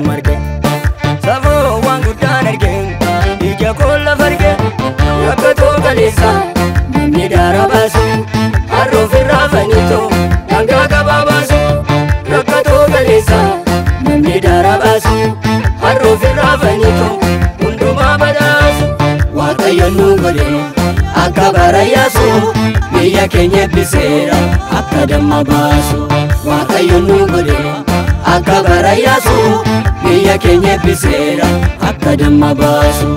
marge safoo waan guddaan arge ija koo lafa arge rakkatoo galeessa namni daara baasu harroof irraa fanitoo dhangaa gabaa baasu rakkatoo galeessa namni daara baasu harroof irraa fanitoo hundumaa badhaasu waaqayyo nu godhe akka bara yaasu biyya keenya ebbiseera akka damma baasu waaqayyo nu godhe akka bara yaasu biyya keenya ebbiseera akka damma baasu.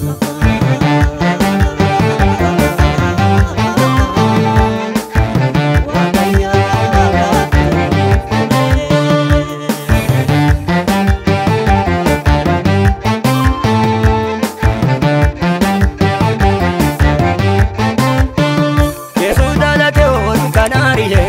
Yesuus dhalate oolu kanaariye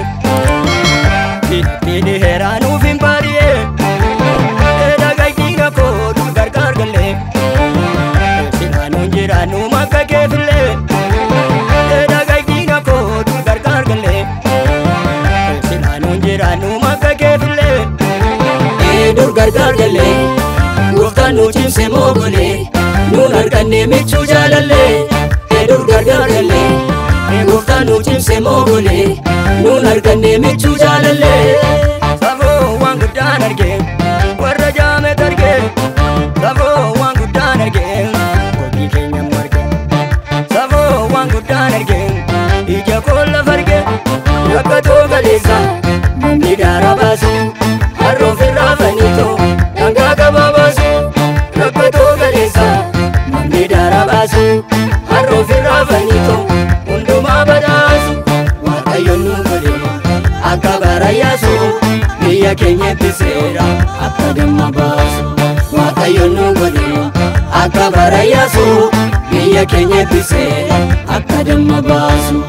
Tini heeraa nuuf hin baariye Dhagaytiina koodu gargaar galle Sinaanuun jiraannu makka keefille Dhagaytiina koodu gargaar galle Sinaanuun jiraannu makka keefille Dur gargaar galle Gooftaan nu cimse moogole Nuun arganne michuu jaalalle Dur gargaar galle Gooftaan nu cimse moogole Nuun arganne michuu jaalalle Safoo waan guddaan arge Warra jaamet arge Safoo waan guddaan arge Hojii keenya marge Safoo waan guddaan arge Ija koo lafa arge Rakkatoo galeessa Namni daara baasu Harroof irraa fanitoo Dhangaa gabaa baasu Rakkatoo galeessa Namni daara baasu Harroof irraa fanitoo hundumaa badhaasu waaqayyo nu godhe akka bara yaasu biyya keenya ebbiseera akka damma baasu waaqayyo nu godhe akka bara yaasu biyya keenya ebbiseera akka damma baasu.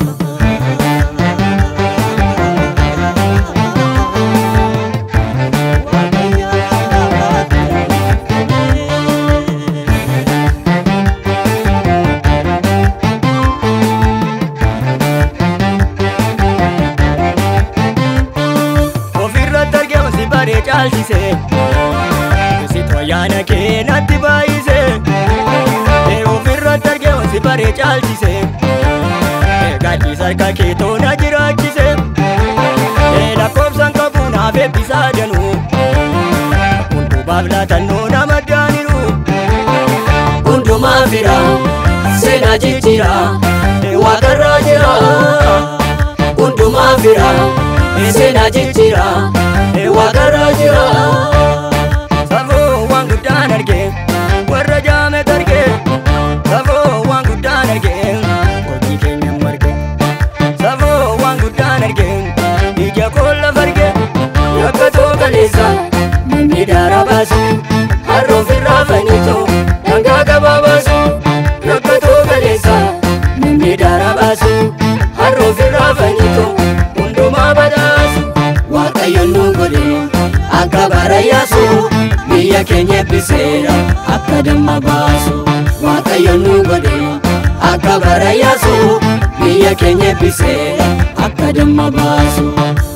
ofirratti argamu si baree caalchise situ ayyaana kee natti baay'ise ofirratti argamu si baree caalchise gadhiis harka kee toona jiraachise lakkoofsan qabu naaf eebbisaa danuu hundumaaf laatannoo nama daaniru hundumaa fira seenaa jijjiira waaqarraa jira hundumaa fira seenaa jijjiira waaqarraa jira safoo waan guddaan arge warra jaamet arge safoo waan guddaan arge hojii keenya marge safoo waan guddaan arge ija koo lafa arge rakkatoo galeessa namni daara baasu harroof irraa fanitoo dhangaa gabaa baasu rakkatoo galeessa namni daara baasu harroof irraa fanitoo hundumaa badhaasu waaqayyo nu godhe akka bara yaasu biyya keenya ebbiseera akka damma baasu waaqayyo nu godhe akka bara yaasu biyya keenya ebbiseera akka damma baasu.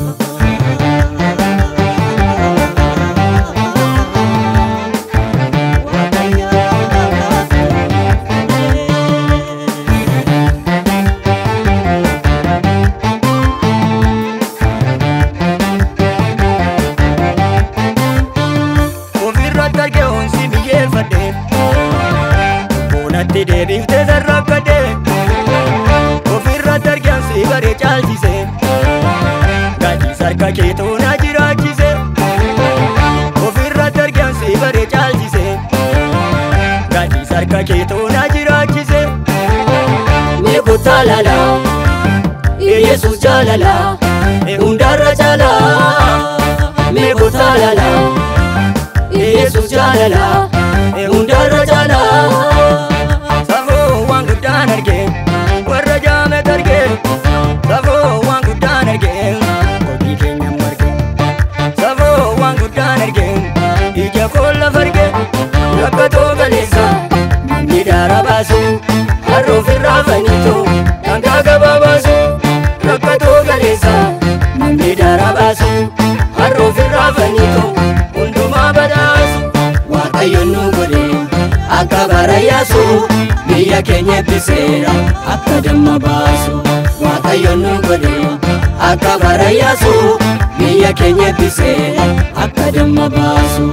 ofirratti arge onsi biyyeeffadhe boonatti deebiftee sarrakkadhe ofirratti arge onsi baree caalchise gadhiis harka kee toona jiraachise ofirratti arge onsi baree caalchise gadhiis harka kee toona jiraachise mee kottaa lala yesus jaalala hundarra caala mee kottaa lala yesus jaalala hundarra caala safoo waan guddaan arge warra jaamet arge safoo waan guddaan arge hojii keenya marge safoo waan guddaan arge ija koo lafa arge rakkatoo galeessa namni daara baasu harroof irraa fanitoo dhangaa gabaa baasu rakkatoo galeessa namni daara baasu harroof irraa fanitoo hundumaa badhaasu akka bara yaasuu biyya keenya ebbiseera akka damma baasu waaqayyoon nu godhe akka bara yaasuu biyya keenya ebbiseera akka damma baasu.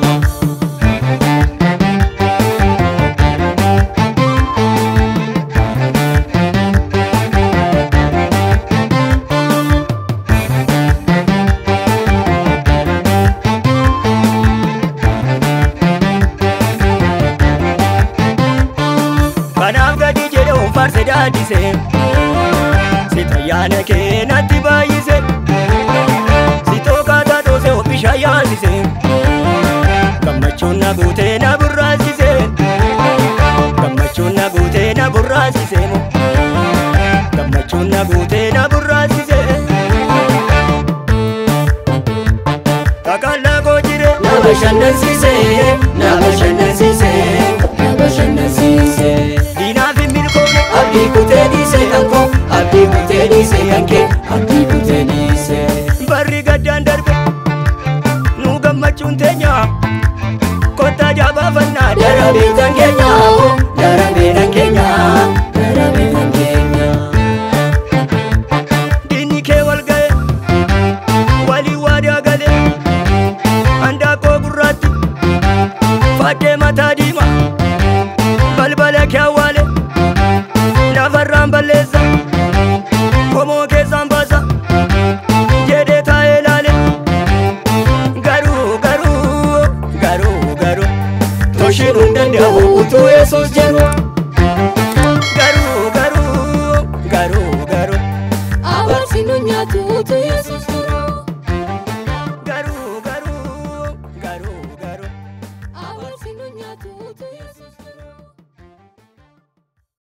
Kanaaf gadi jedhe faarse daadise Si xayyaana kee natti baay'ise Si tookataa dhoose bishaan yaasise Gammachuun na guutee na burraasise Gammachuun na guutee na burraasise Gammachuun na guutee na burraasise Kakallaa koo jire na bashannansiise na bashannansiise na bashannansiise Diinaaf hin milkoomne abdii kutee dhiise kan koo abdii kutee dhiise kan kee abdii kutee dhiise Barri gaddaan darbe nu gammachuun teenya kottaa jaabaafannaa darabee tan keenya darabee tan keenya darabee tan keenya Diinni kee wal ga'e walii waadaa galee handaaqoo gurraatti fadhee mataa diimaa balbala kee awwaale lafarraan balleessa komoo keessaan baasa jedhee taa'ee ilaale garuu garuu garuu garuu toshiin hin danda'amu utuu yesuus jedhu